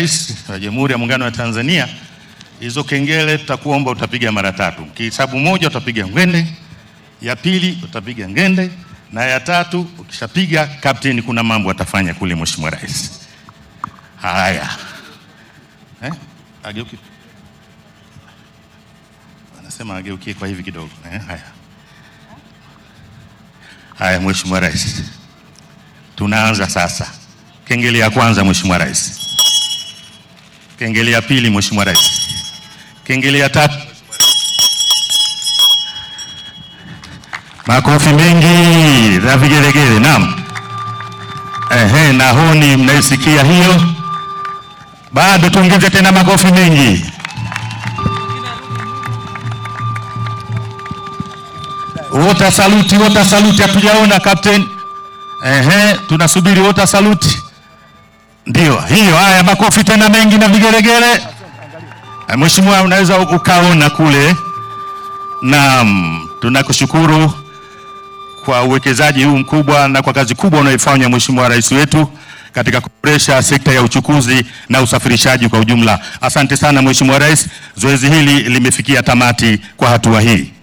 Rais wa Jamhuri ya Muungano wa Tanzania, hizo kengele tutakuomba utapiga mara tatu. Kihesabu moja utapiga ngwende, ya pili utapiga ngende, na ya tatu ukishapiga, kapteni, kuna mambo atafanya kule Mheshimiwa Rais. Haya, eh? Ageuki. Anasema ageukie kwa hivi kidogo eh? Haya, haya, Mheshimiwa Rais, tunaanza sasa. Kengele ya kwanza, Mheshimiwa Rais. Kengele ya pili, Mheshimiwa Rais. Kengele ya tatu. Makofi mengi na vigelegele. Naam, ehe, na honi mnaisikia hiyo? Bado tuongeze tena makofi mengi. Wota saluti, wota saluti, hatujaona captain. Ehe, tunasubiri wota saluti. Ndio hiyo. Haya, makofi tena mengi na vigelegele. Mheshimiwa, unaweza ukaona kule. Naam, tunakushukuru kwa uwekezaji huu mkubwa na kwa kazi kubwa unayoifanya Mheshimiwa Rais wetu katika kuboresha sekta ya uchukuzi na usafirishaji kwa ujumla. Asante sana Mheshimiwa Rais, zoezi hili limefikia tamati kwa hatua hii.